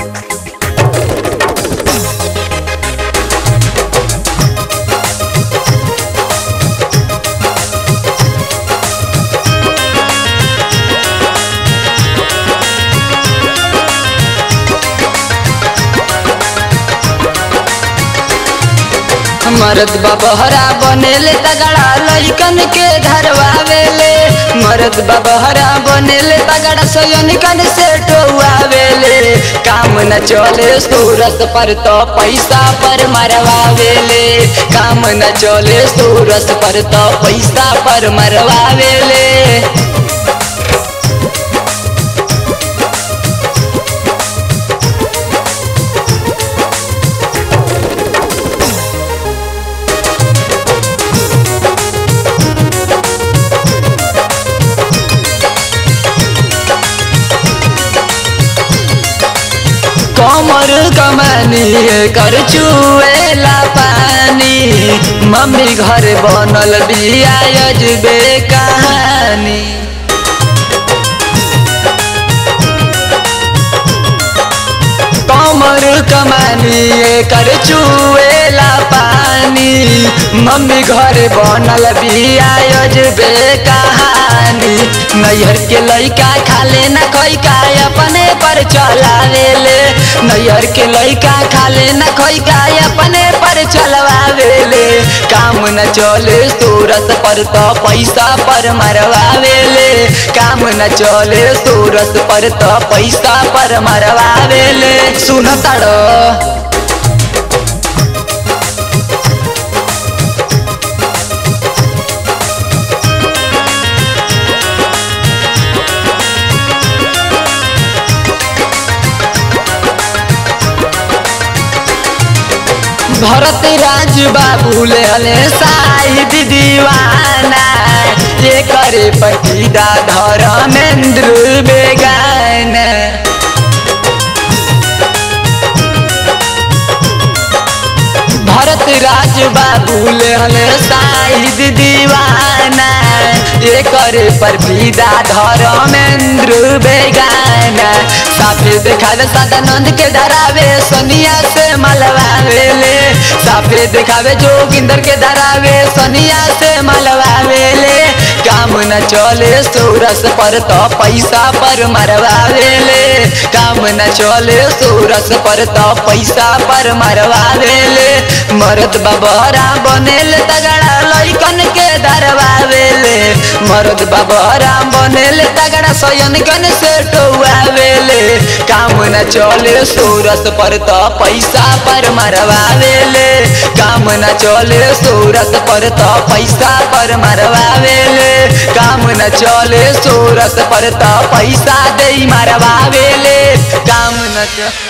मरद बबहरा बनेले तगड़ा लइकन के धरवावेले मरद बबहरा बनेले तगड़ा सयनिकन से टोवावेले काम न चले सूरत पर तो पैसा पर मरवावेले काम न चले सूरत पर तो पैसा पर मरवावेले कमर कमानी कर चुएला पानी मम्मी घर बनल बिया अजबे कहानी कमर कमानी कर चुएला पानी मम्मी घर बनल बिया अजबे कहानी नैहर के लइका खाले न खैका अपने पर चलावेले नैहर के लइका खाले न खैका अपने पर चलवावेले काम न चले सूरत पर तो पैसा पर मरवावेले काम न चले सूरत पर तो पैसा पर मरवावेले सुन ताड़ो भरत राज बाबू ले हले साहिद दीवाना ये करे पटीदा धर्मेंद्र बेगाना भरत राज बाबू ले हले साहिद दीवाना ये करे पर पीदा धर्मेंद्र बेगाना साफे देखावे सदानंद के धरावे सोनिया से मलवावेले साफे देखावे जोगिंदर के धरावे सोनिया से मलवावेले काम न चले सूरस पर तो पैसा पर मरवावेले काम न चले सूरस पर तो पैसा पर मरवावेले मरद बबहरा बनेल तगड़ा लइकन के दरवावेले मरद बबहरा बनेल तगड़ा सयनकन से टोवावेले काम न चले सूरत पर तो पैसा पर मरवावेले काम न चले सूरत पर तो पैसा पर मरवावेले काम न चले सूरत पर तो पैसा दे मरवावेले काम न चले